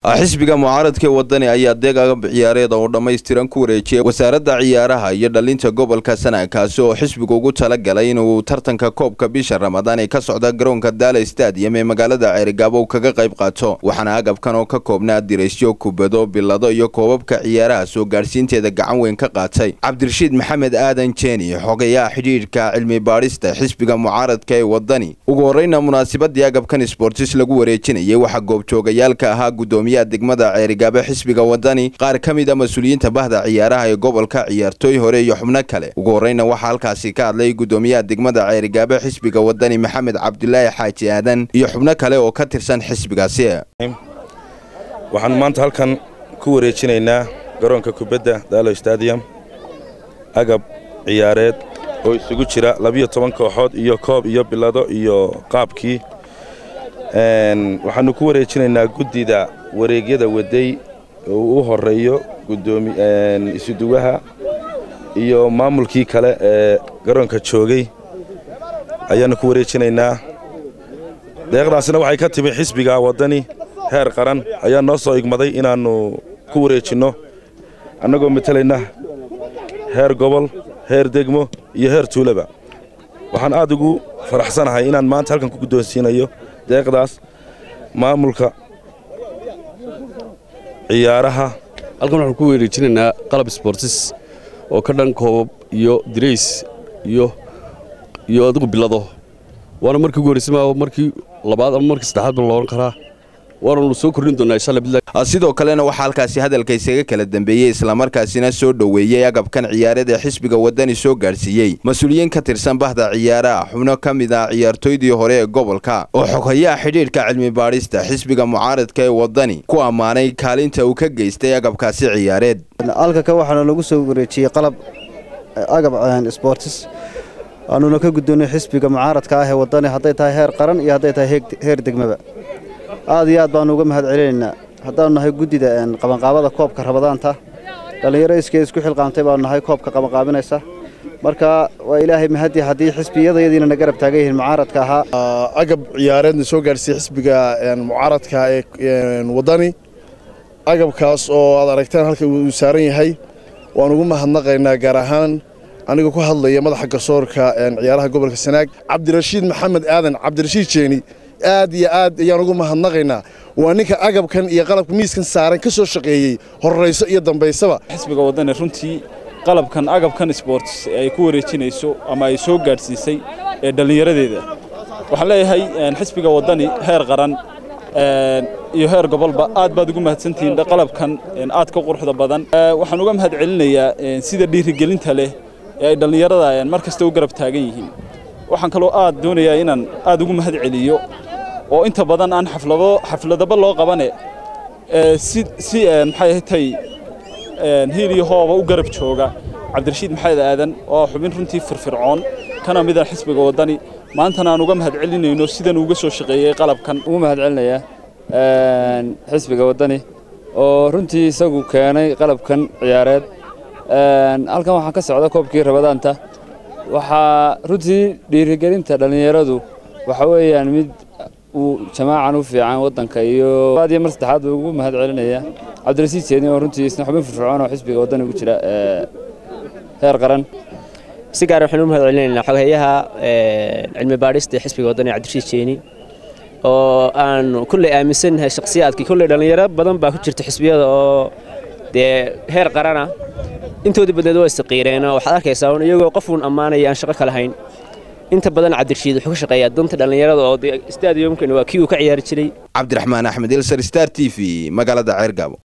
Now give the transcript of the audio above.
xisbiga mucaaradka wadani ayaa deeg agab ciyaareed oo dhammaystiran ku wareejiyay wasaaradda ciyaaraha iyo dhalinta gobolka sana kaasi oo xisbigu ugu talagalay inuu tartanka koobka bisha ramadaan ee ka socda garoonka daala stadium ee magaalada ceerigaabo kaga qayb qaato waxaana agabkan oo ka koobnaa diraysyo kubado bilado iyo koobabka ciyaaraha soo gaadhsiinteeda gacan weyn ka qaatay cabdirashiid maxamed aadan jeeni xogayaha xidhiidhka cilmi baadhista xisbiga mucaaradka ee wadani ugu horeyna munaasabadii agabkan sbortis lagu wareejinayay waxaa goobjoogayaalka ahaa gudoomiyaha degmada ceerigaabo xisbiga wadani qaar ka mid a mas-uuliyiinta bahda ciyaaraha ee gobolka ciyaartooy hore iyo xubno kale ugu horeyna waxaa halkaasi ka hadlay gudoomiyaha degmada ceerigaabo xisbiga wadani maxamed cabdulaahi xaaji aadan iyo xubno kale oo ka tirsan xisbigaasi waxaanu maanta halkan ku wareejinaynaa garoonka kubadda daalo stadium agab ciyaareed oo isugu jira labiyo toban kooxood iyo koob iyo bilado iyo qaabkii waxaanu ku wareejinaynaa guddida wareegyada waday oo u horeeyo isuduwaha iyo maamulkii kale ee garoonka joogay ayaannu ku wareejinaynaa deeqdaasina waxay ka timi xisbiga waddani heer qaran ayaa noo soo igmaday inaannu ku wareejinno annagoo matalayna heer gobol heer degmo iyo heer tuulaba waxaan aad ugu faraxsanahay inaan maanta halkan ku guddoonsiinayo deeqdaas maamulka ciyaaraha halkan waxaan ku wareejinaynaa qalab sbortis oo ka dhan koobab iyo dirays iyo iyo adigu bilado waana markii ugu horreysay maa markii labaad ama markii saddexaad baan loohan karaa waananu soo kordhin doonaa insha allah sidoo kalena waxaa halkaasi hadalka isaga kala dambeeyey islamarkaasina soo dhoweeyey agabkan ciyaareed ee xisbiga wadani soo gaadhsiiyey mas-uuliyiin ka tirsan bahda ciyaaraha xubno ka mid ah ciyaartooydii hore ee gobolka oo xoghayaha xidhiidhka cilmi baadhista xisbiga mucaaradka ee wadani ku ammaanay kaalinta uu ka geystay agabkaasi ciyaareed alkaka waxaana lagu soo wareejiyey qalab agab sbortis aanuna ka guddoonnay xisbiga mucaaradka ah ee wadani hadday tahay heer qaran iyo hadday tahay heer degmaba aad iyo aad baannu uga mahad celinaynaa haddaannu nahay guddida qabanqaabada koobka rabadaanta dhallinyaro iskeed isku xilqaamtay baannu nahay koobka qabanqaabinaysa marka waa ilaahay mahadii haddii xisbiyadayadiina na garab taagan yihiin mucaaradka ahaa agab ciyaareedna soo gaadhsiiyey xisbiga mucaaradka ee waddani agabkaas oo aad aragteen halka uu saaran yahay waan ugu mahadnaqaynaa gaar ahaan aniga ku hadlaya madaxa garsoorka ciyaaraha gobolka sanaag cabdirashiid maxamed aadan cabdirashiid jeeni aad iyo aad ayaan ugu mahadnaqaynaa waa ninka agabkan iyo qalabka miiskan saaran ka soo shaqeeyey horrayso iyo dambaysaba xisbiga waddani runtii qalabkan agabkan sborts ay ku wareejinayso ama ay soo gaadhsiisay ee dhallinyaradeeda waxaan leeyahay xisbiga waddani heer qaran iyo heer gobolba aad baad ugu mahadsantihiin qalabkan aad ka quruxda badan waxaan uga mahad celinayaa sida dhiirigelinta leh ee ay dhallinyarada mar kasta u garab taagan yihiin waxaan kaloo aad doonayaa inaan aad ugu mahad celiyo oo inta badan aan xaflado xafladaba loo qabane si si maxay ahatay hiil iyo hooba u garab jooga cabdirashiid maxamed aadan oo xubin runtii firfircoon kana mid ah xisbiga waddani maantana aan uga mahad celinayno sidan uga soo shaqeeyey qalabkan ugu mahad celinayaa xisbiga waddani oo runtii isagu keenay qalabkan ciyaareed halkan waxaa ka socda koobkii rabadaanta waxaa runtii dhiirigelinta dhallinyaradu waxa weeyaan mid uu jamaacan u fiican waddanka iyo aad iyo mar saddexaad buu ugu mahad celinaya cabdirasiid jeedin oo runtii isna xubin firfircoon oo xisbiga waddani ugu jira heer qaran si gaar waxaan u mahad celinaynaa xoghayaha cilmi baadhista ee xisbiga waddani cabdirashiid jeeni oo aanu kulley aaminsannahay shakhsiyaadkii kulley dhallinyaro badan baa ku jirta xisbiyada oo dee heer qarana intoodii badneed waa istaqiireenoo waxaad arkaysaa un iyagoo qofuun ammaanaya aan shaqo ka lahayn inta badan cabdirashiid wuxuu ka shaqeeyaa danta dhallinyarada oo stadiumkan waa kii uu ka ciyaari jiray cabdiraxmaan axmed ilsar star t v magaalada ceergaabo